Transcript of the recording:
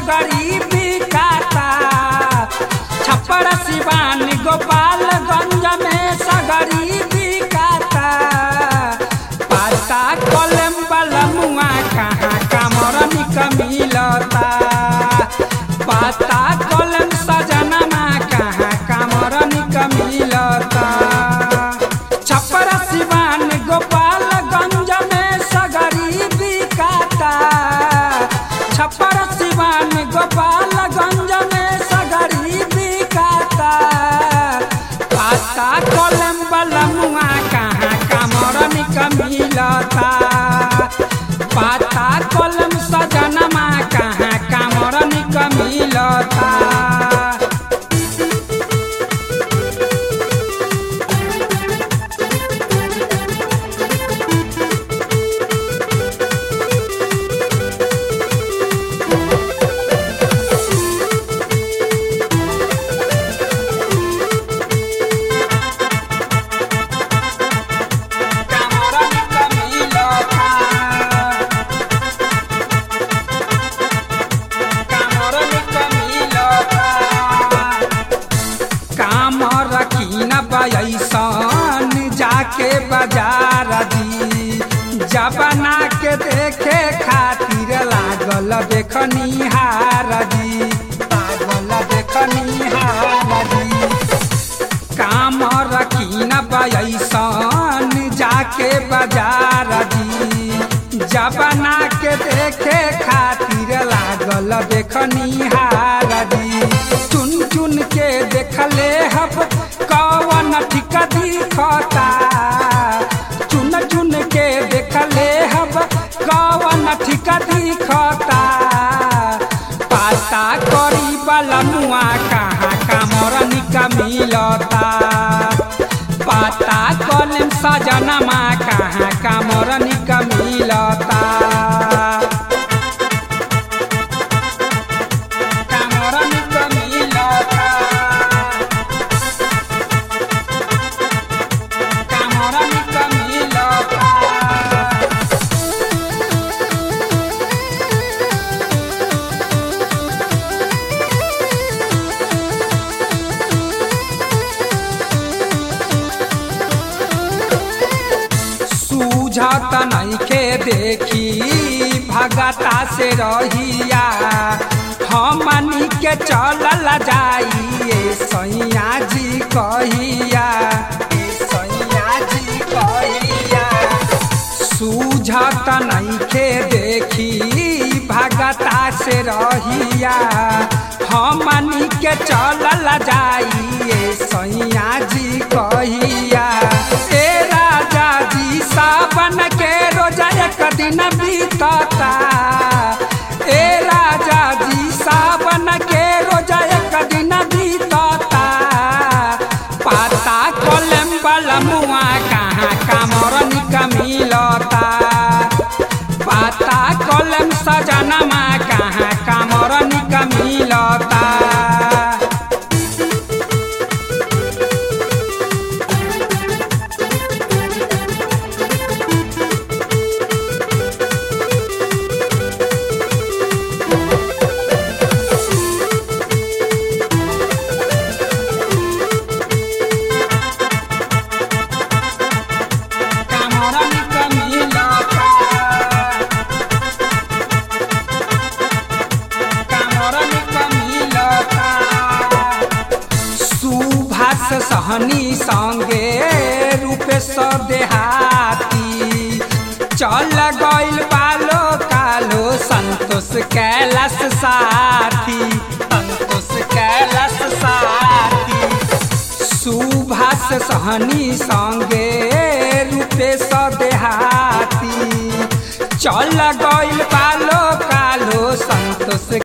सगरी बिकाता छप्पर सिवान गोपालगंज में सगरी बिकाता पाता कलम बलमुआ कहाँ कामरनिक मिलता पाता कलम सजनमा कहाँ कामरनिक मिलता छप्पर सिवान गोपालगंज में सगरी बिकाता छप्पर सिवान गोपालगंज में सगरी बिकाता पाता कलम बलमुआ कहाँ कामरनिक मिलता पाता कलम सजनमा कहाँ कामरनिक मिलता कामरनिक मिलता कामरनिक मिलता काम रखी न पैसन जाके बाजार दी जबना के देखे खातिर लागल देखनी हार दी लागल देखनी हार दी काम रखी न पैसन जाके बाजार दी जबना के देखे खातिर लागल देखनी हार दी चुन चुन के देखले हब कवन ठीक दिखता चुन चुन के देखले हब कवन ठीक दिखता पाता करी बलमुआ कहाँ कामरनिक मिलता पाता कलम सजनमा कहाँ कामरनिक मिलता कामरनिक मिलता कामरनिक मिलता सूझत नइखे देखी भगता से रहिया हमनी के चलल जाइए सैया जी कहिया ए सैया जी कहिया सूझत नइखे देखी भगता से रहिया हमनी के चलल जाइए सैया जी कहिया ए राजा जी सावन के रोजा एक दिन बीतता ए राजा जी सावन के रोजा एक दिन बीतता पाता कलम बलमुआ कहाँ कामरनिक मिलता पाता कलम सजनमा कहाँ कामरनिक मिलता कामरनिक मिलता कामरनिक मिलता सुभाष सहनी संगे रूपेश देहाती चल गइल पालो कालो संतोष कैलाश साथी संतोष कैलाश साथी सुभाष सहनी संगे रूपेश देहाती चल गइल पालो कालो संतोष